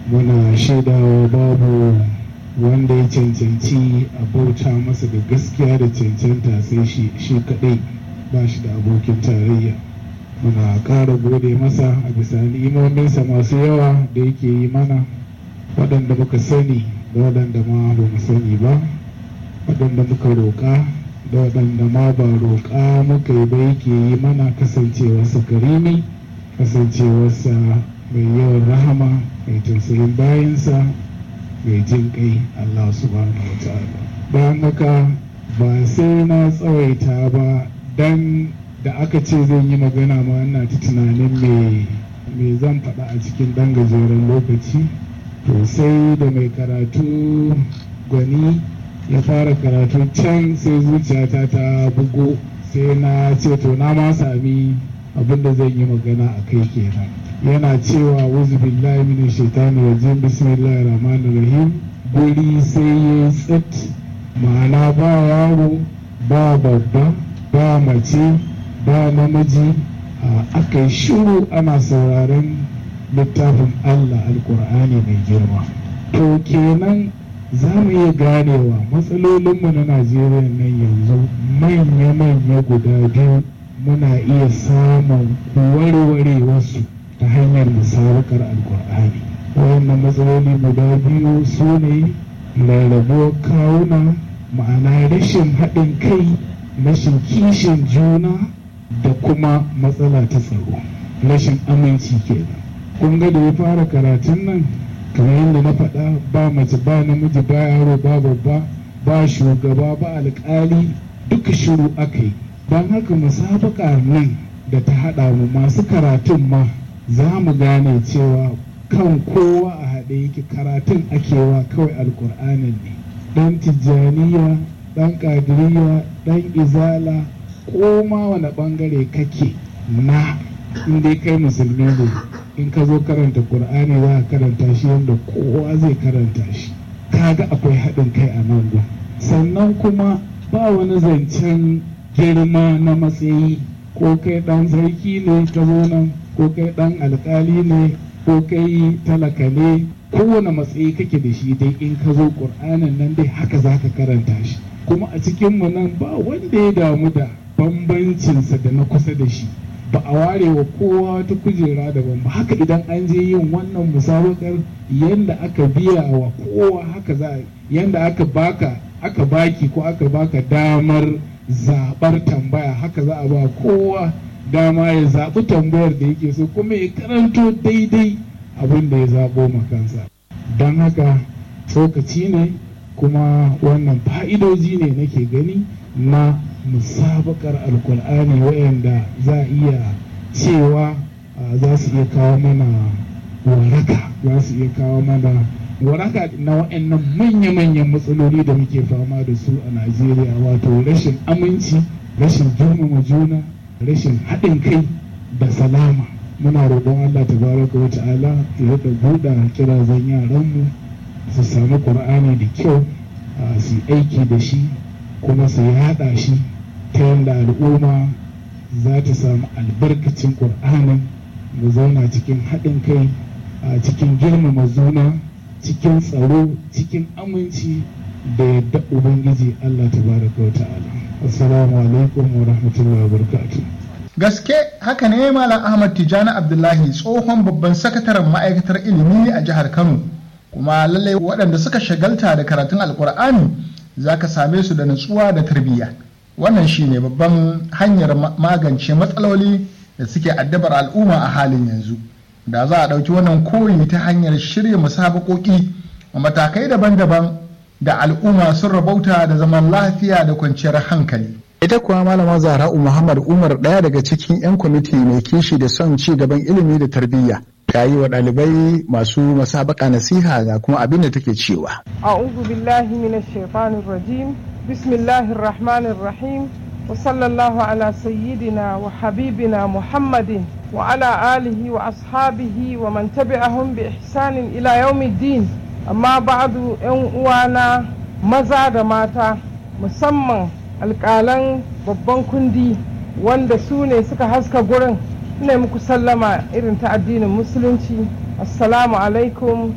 muna shaidawa babu wanda ya cancanci a bauta masa da gaskiya da cancanta sai shi shi kaɗai ba shi da abokin tarayya muna ƙara gode masa a bisa ni'imominsa masu yawa da yake yi mana waɗanda muka sani da waɗanda ma ba mu sani ba waɗanda muka roƙa da waɗanda ma ba roƙa muka yi ba yake yi mana kasancewarsa karimi kasancewarsa mai yawan rahama mai tausayin bayansa mai jin kai Allah subhanahu wa ta'ala bayan haka ba sai na tsawaita ba dan da aka ce zan yi magana ma ina ta tunanin me me zan faɗa a cikin ɗan gajeren lokaci to sai da mai karatu gwani ya fara karatu can sai zuciyata ta bugo sai na ce to na ma sami abin da zan yi magana a kai kenan yana cewa wuzu billahi min shaitani rajim bismillahir rahmanir rahim guri sai ya tsit ma'ana ba yaro ba babba ba mace ba namiji aka yi shiru ana sauraron littafin Allah alkur'ani mai girma to kenan za mu iya ganewa matsalolinmu na najeriya nan yanzu manya-manya guda biyu muna iya samun warware wasu ta hanyar musabakar alkur'ani wayannan matsaloli guda biyu su ne rarrabuwar kawuna ma'ana rashin haɗin kai rashin kishin juna da kuma matsala ta tsaro rashin aminci kenan kun ga da ya fara karatun nan kamar yadda na faɗa ba mace ba namiji ba yaro ba babba ba shugaba ba alƙali duka shiru aka yi don haka musabaka nan da ta haɗa mu masu karatun ma za mu gane cewa kan kowa a haɗe yake karatun akewa kawai alƙur'anin ne ɗan tijjaniya ɗan ƙadiriya ɗan izala ko ma wani ɓangare kake na inda kai musulmi ne in ka zo karanta ƙur'ani za ka karanta shi yadda kowa zai karanta shi kaga akwai haɗin kai a nan gun sannan kuma ba wani zancen girma na matsayi ko kai ɗan sarki ne ka zo nan ko kai ɗan alƙali ne ko kai talaka ne kowane matsayi kake da shi dai in ka zo ƙur'anin nan dai haka za ka karanta shi kuma a cikinmu nan ba wanda ya damu da bambancinsa da na kusa da shi ba a ware wa kowa ta kujera daban ba haka idan an je yin wannan musabakar yadda aka biya wa kowa haka za yadda aka baka aka baki ko aka baka damar zabar tambaya haka za a ba kowa dama ya zaɓi tambayar da yake so kuma ya karanto daidai abin da ya zaɓo makansa don haka tsokaci ne kuma wannan fa'idoji ne nake gani na musabakar alkur'ani wayanda za a iya cewa za su iya kawo mana waraka za su iya kawo mana waraka na wayannan manya-manyan matsaloli da muke fama da su a najeriya wato rashin aminci rashin girmama juna rashin haɗin kai da salama muna roƙon allah tabaraka wa ta'ala ya rika buɗa kirazan yaranmu su sami ƙur'ani da kyau su yi aiki da shi kuma su yaɗa shi ta yadda al'umma za ta samu albarkacin ƙur'anin mu zauna cikin haɗin kai a cikin girmama zuna cikin tsaro cikin aminci da yadda ubangiji allah tabaraka wa ta'ala assalamu alaikum wa rahmatullahi wa barakatuh gaske haka ne malam ahmad tijjani abdullahi tsohon babban sakataren ma'aikatar ilimi a jihar kano kuma lallai waɗanda suka shagalta da karatun alkur'ani za ka same su da nutsuwa da tarbiyya wannan shine babban hanyar magance matsaloli da suke addabar al'umma a halin yanzu da za a ɗauki wannan koyi ta hanyar shirya musabakoki a matakai daban-daban da al'umma sun rabauta da zaman lafiya da kwanciyar hankali ita kuwa malama zahra'u muhammad umar ɗaya daga cikin 'yan kwamiti mai kishi da son ci gaban ilimi da tarbiyya ta yi wa ɗalibai masu masabaka nasiha ga kuma abin da take cewa. A'udhu billahi minash shaitanir rajim. Bismillahir rahmanir rahim. Wa sallallahu ala sayyidina wa habibina Muhammadin wa ala alihi wa ashabihi wa man tabi'ahum bi ihsanin ila yawmiddin. Amma ba'du yan uwana maza da mata musamman alƙalan babban kundi wanda su ne suka haska gurin ina muku sallama irin ta addinin musulunci assalamu alaikum